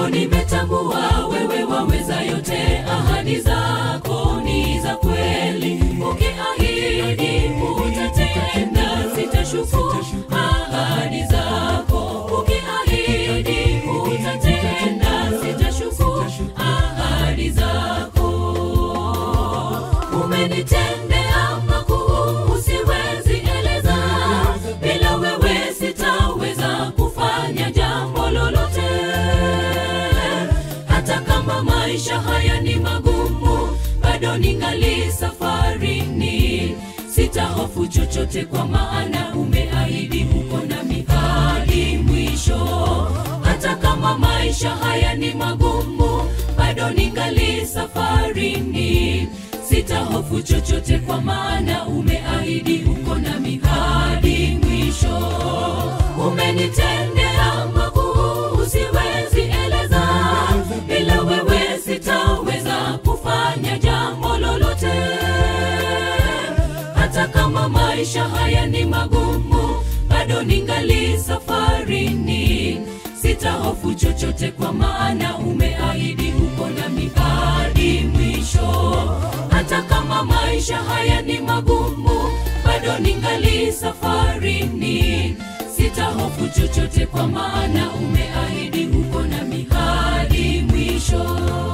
leo nimetambua wewe waweza yote ahadi zako ni za kweli ukiahidi utatenda sitashuku ahadi zako ukiahidi utatenda sitashuku ahadi zako umenitendea makuu usiwezi eleza bila wewe sitaweza kufanya jambo lolote hata kama maisha haya ni magumu bado ningali safarini sitahofu chochote kwa maana umeahidi uko nami hadi mwisho hata kama maisha haya ni magumu bado ningali safarini sitahofu chochote kwa maana umeahidi uko nami hadi mwisho umenitendea makuu usiwezi eleza bila wewe sitaweza kufanya jambo lolote hata kama maisha haya ni magumu bado ningali safarini sitahofu chochote kwa maana umeahidi uko nami hadi mwisho hata kama maisha haya ni magumu bado ningali safarini sitahofu chochote kwa maana umeahidi uko nami hadi mwisho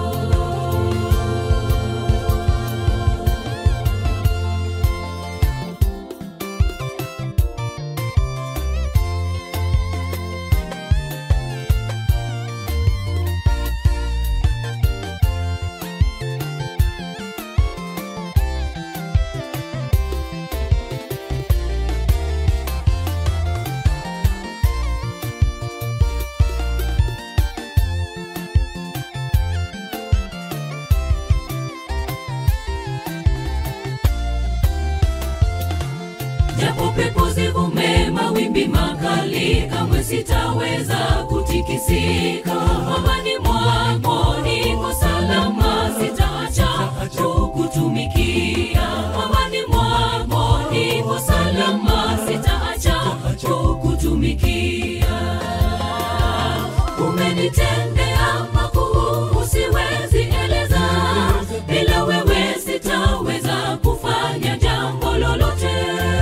japo pepo zivume mawimbi makali kamwe sitaweza kutikisika mwambani mwako niko salama sitaacha kukutumikia mwambani mwako niko salama sitaacha kukutumikia umenitendea makuu usiwezi eleza bila wewe sitaweza kufanya jambo lolote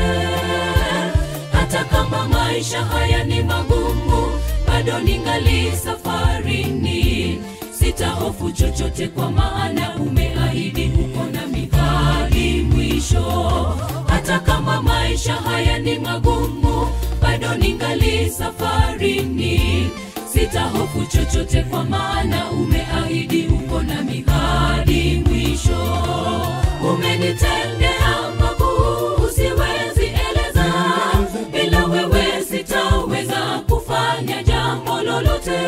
hata kama maisha haya ni magumu bado ningali safarini sitahofu chochote kwa maana umeahidi uko nami hadi mwisho hata kama maisha haya ni magumu bado ningali safarini sitahofu chochote kwa maana umeahidi uko nami hadi mwisho umenitendea makuu usiwezi eleza bila wewe sitaweza kufanya jambo lolote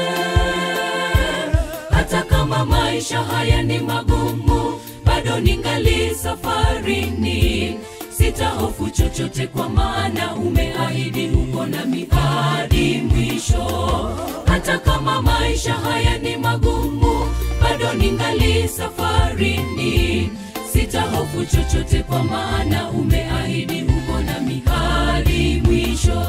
hata kama maisha haya ni magumu bado ningali safarini sitahofu chochote kwa maana umeahidi uko nami hadi mwisho hata kama maisha haya ni magumu bado ningali safarini sitahofu chochote kwa maana umeahidi uko nami hadi mwisho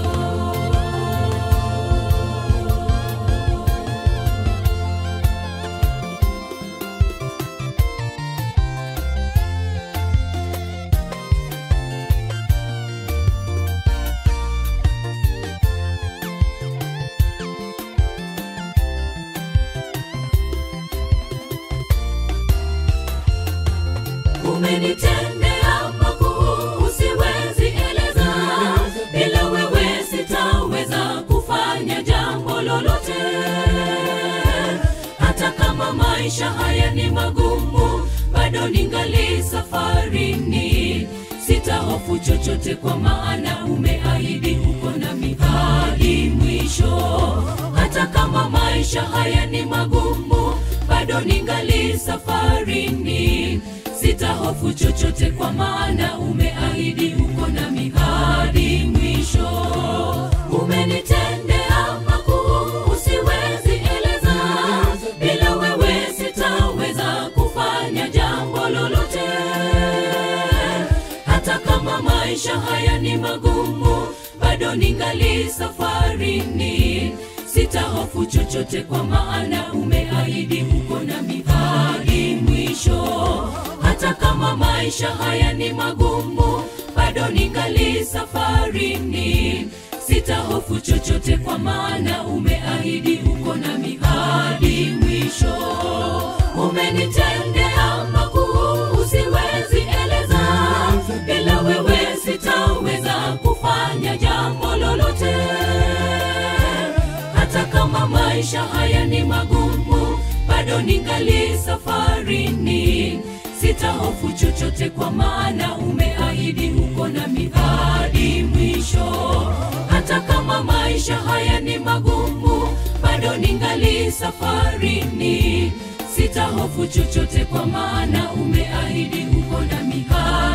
umenitendea makuu usiwezi eleza bila wewe sitaweza kufanya jambo lolote hata kama maisha haya ni magumu bado ningali safarini sitahofu chochote kwa maana umeahidi uko nami hadi mwisho hata kama maisha haya ni magumu bado ningali safarini sitahofu chochote kwa maana umeahidi uko nami hadi mwisho umenitendea makuu usiwezi eleza bila wewe sitaweza kufanya jambo lolote hata kama maisha haya ni magumu bado ningali safarini sitahofu chochote kwa maana umeahidi uko nami hadi mwisho hata kama maisha haya ni magumu bado ningali safarini sitahofu chochote kwa maana umeahidi uko nami hadi mwisho umenitendea makuu siwezi eleza bila wewe sitaweza kufanya jambo lolote hata kama maisha haya ni magumu bado ningali safarini sitahofu chochote kwa maana umeahidi uko nami hadi mwisho hata kama maisha haya ni magumu bado ningali safarini sitahofu chochote kwa maana umeahidi uko nami hadi